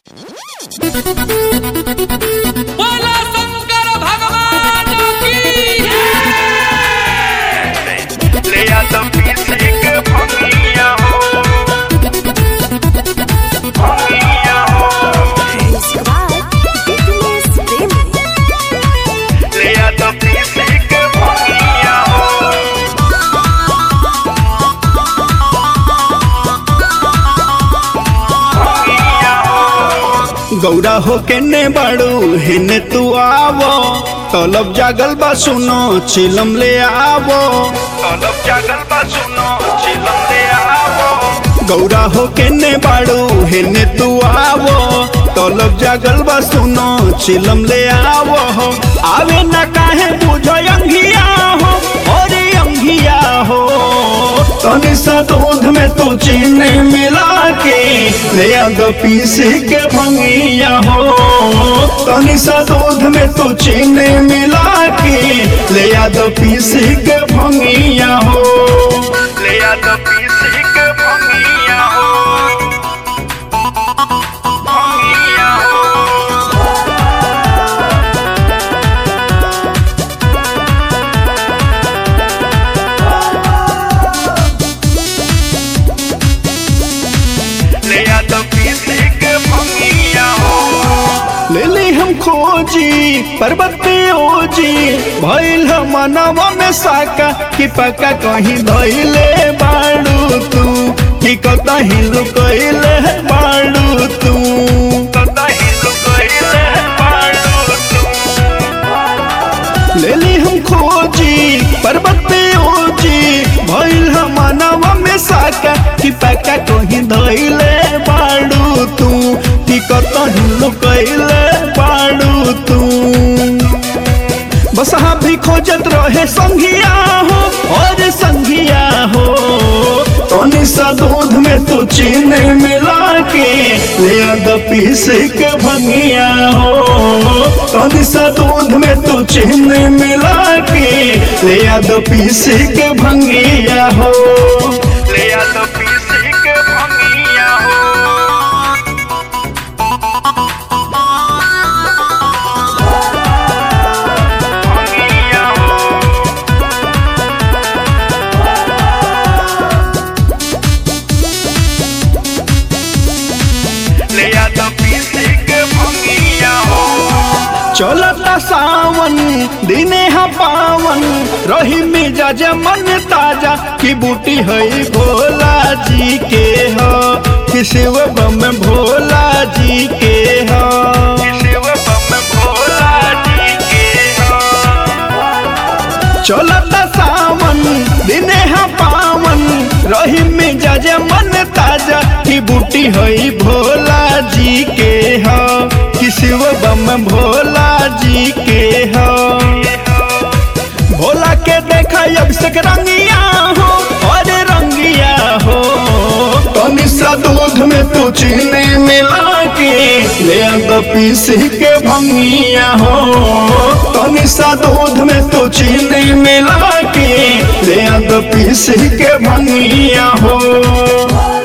बोला शंकर भगवान की ले आता पीछे के भंगिया हो भंगिया हो ले आता पीछे के भंगिया हो भंगिया हो गौरा हो के ने बाड़ू हेने तू आवो तलब जागल बा सुनो चिलम ले आवो तलब जागल बा सुनो चिलम ले आवो गौरा हो के ने बाड़ू हेने तू आवो तलब जागल बा सुनो चिलम ले आवो आवे न काहे बुझो अंगिया हो और अंगिया हो तनी सा दूध में तू चीनी मिला के ले आ दो पीस के भंगिया हो तनी सा दूध में तू चीनी मिला के ले आ दो पीस के भंगिया हो ले आता पीछे के भंगिया हो भंगिया हो ले आता पीछे के भंगिया हो ले ली हम खोजी पर्वत पे ओजी भइल हम मनवा में साका कि पक्का कहीं धइले बाड़ू तू कि कतहीं लुकइले बाड़ू तू कतही लुकइले बाड़ू तू ले ली हम खोजी पर्वत पे ओजी भइल हम मनवा में साका कि पक्का कहीं धइले बाड़ू तू कि कतहीं लुकइले बाड़ू तू बस हाँ भी खोजत रहे संघिया हो और संघिया हो तोनी सा दूध में तू चीनी मिला के ले आ द पीस के भंगिया हो तोनी सा दूध में तू चीनी मिला के ले आ द पीस के भंगिया हो ले आता पीछे के भंगिया हो भंगिया हो ले आता पीछे के भंगिया हो चलता सावन दिने हा पावन रही मिजाज मन ताजा की बूटी है भोला जी के हो कि शिव बम भोला जी के हो शिव बम भोला जी के हो चलता सावन दिने हा पावन रही मिजाज मन ताजा की बूटी है भोला जी के हो कि शिव बम भोला जी के हो भोला के देखा अभिषेक रंगिया हो और रंगिया हो तनी सा दूध में तू चीनी मिला के ले आंदा पीस के भंगिया हो तनी सा दूध में तू चीनी मिला के ले आंदा पीस के भंगिया हो